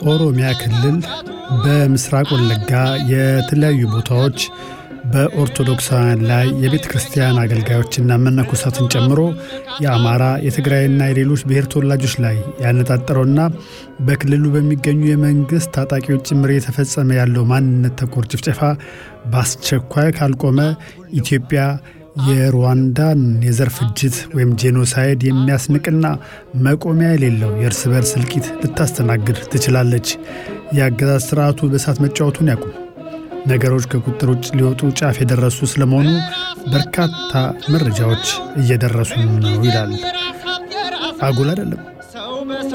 ኦሮሚያ ክልል በምስራቅ ወለጋ የተለያዩ ቦታዎች በኦርቶዶክሳውያን ላይ የቤተ ክርስቲያን አገልጋዮችና መነኮሳትን ጨምሮ የአማራ የትግራይና የሌሎች ብሔር ተወላጆች ላይ ያነጣጠረውና በክልሉ በሚገኙ የመንግሥት ታጣቂዎች ጭምር እየተፈጸመ ያለው ማንነት ተኮር ጭፍጨፋ በአስቸኳይ ካልቆመ ኢትዮጵያ የሩዋንዳን የዘር ፍጅት ወይም ጄኖሳይድ የሚያስንቅና መቆሚያ የሌለው የእርስ በርስ እልቂት ልታስተናግድ ትችላለች። የአገዛዝ ስርዓቱ በእሳት መጫወቱን ያቁም። ነገሮች ከቁጥር ውጭ ሊወጡ ጫፍ የደረሱ ስለመሆኑ በርካታ መረጃዎች እየደረሱ ነው ይላል። አጉል አይደለም።